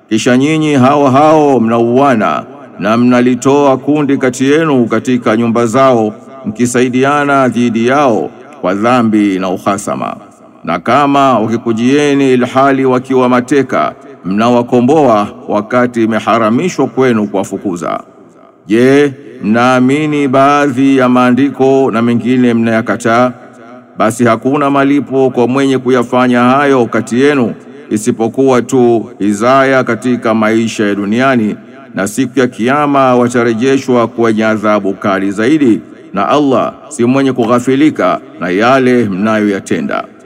kisha nyinyi hao hao mnauana na mnalitoa kundi kati yenu katika nyumba zao mkisaidiana dhidi yao kwa dhambi na uhasama. Na kama wakikujieni ilhali wakiwa mateka, mnawakomboa wakati imeharamishwa kwenu kuwafukuza. Je, mnaamini baadhi ya maandiko na mengine mnayakataa? Basi hakuna malipo kwa mwenye kuyafanya hayo kati yenu isipokuwa tu hizaya katika maisha ya duniani, na siku ya Kiyama watarejeshwa kwenye adhabu kali zaidi, na Allah si mwenye kughafilika na yale mnayoyatenda.